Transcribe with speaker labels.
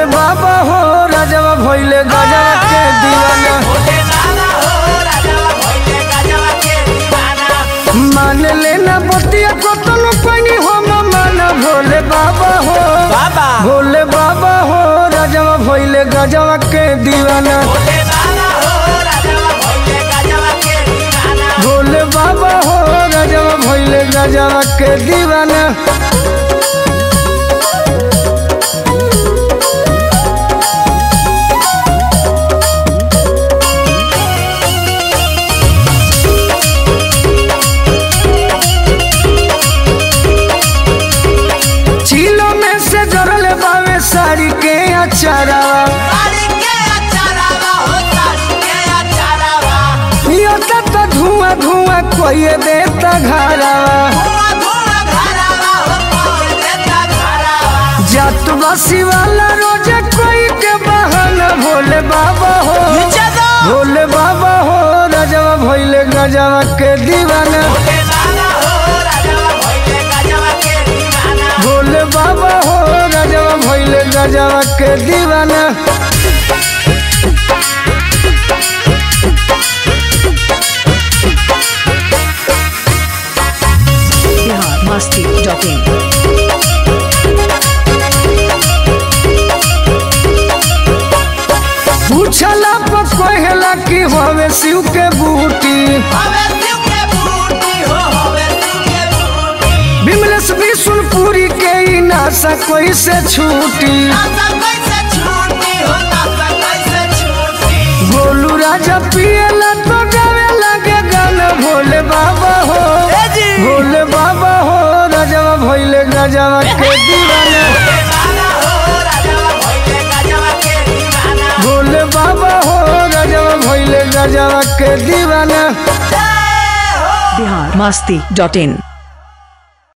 Speaker 1: भोले बाबा हो राजवा भइले गजवा के दीवाना मान लेना बतिया कतनो पानी हम माना भोले बाबा हो
Speaker 2: बाबा
Speaker 1: भोले बाबा हो राजवा भइले गजवा के दीवाना भोले बाबा हो राजवा भइले गजवा के दीवाना चीलो में से जरल बावे साड़ी के अचारावा पियता तो धुआं धुआं कोई देता घरावा जात बसी वाला रोज कोई के बहाना भोले बाबा हो भोले बाबा हो राजवा भइले गजवा के दीवाना भोले बाबा हो राजवा भइले गजवा के दीवाना
Speaker 3: बिहार मस्ती डॉट इन
Speaker 1: पूछला पर कहला कि हवे शिव के बूटी बिमलेश विष्णुपुरी के ई नासा कोई से छूटी गोलू राजा पियला तो गावे लगे गाना भोले बाबा हो भोले बाबा हो राजवा भइले गजवा के दीवाना भोले बाबा हो राजवा भइले गजवा के दीवाना
Speaker 3: बिहार मस्ती डॉट इन